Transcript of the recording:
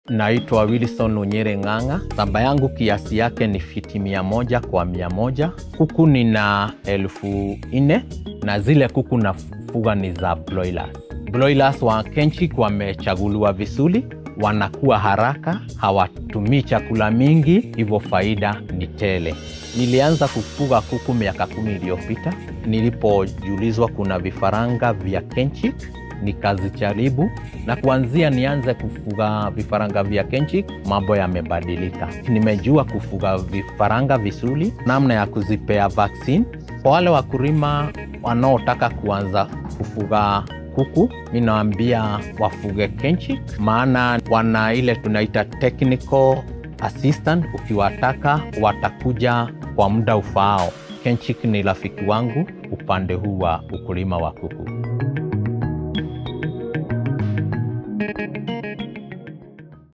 Naitwa Wilson Unyere Ng'ang'a. Shamba yangu kiasi yake ni fiti mia moja kwa mia moja. Kuku nina elfu nne na zile kuku nafuga ni za broilers. Broilers wa Kenchik wamechaguliwa vizuri, wanakuwa haraka, hawatumii chakula mingi, hivyo faida ni tele. Nilianza kufuga kuku miaka kumi iliyopita nilipojulizwa kuna vifaranga vya Kenchik nikazijaribu na kuanzia nianze kufuga vifaranga vya Kenchik, mambo yamebadilika. Nimejua kufuga vifaranga vizuri, namna ya kuzipea vaccine. Kwa wale wakulima wanaotaka kuanza kufuga kuku, mi nawaambia wafuge Kenchik, maana wana ile tunaita technical assistant. Ukiwataka watakuja kwa muda ufaao. Kenchik ni rafiki wangu upande huu wa ukulima wa kuku.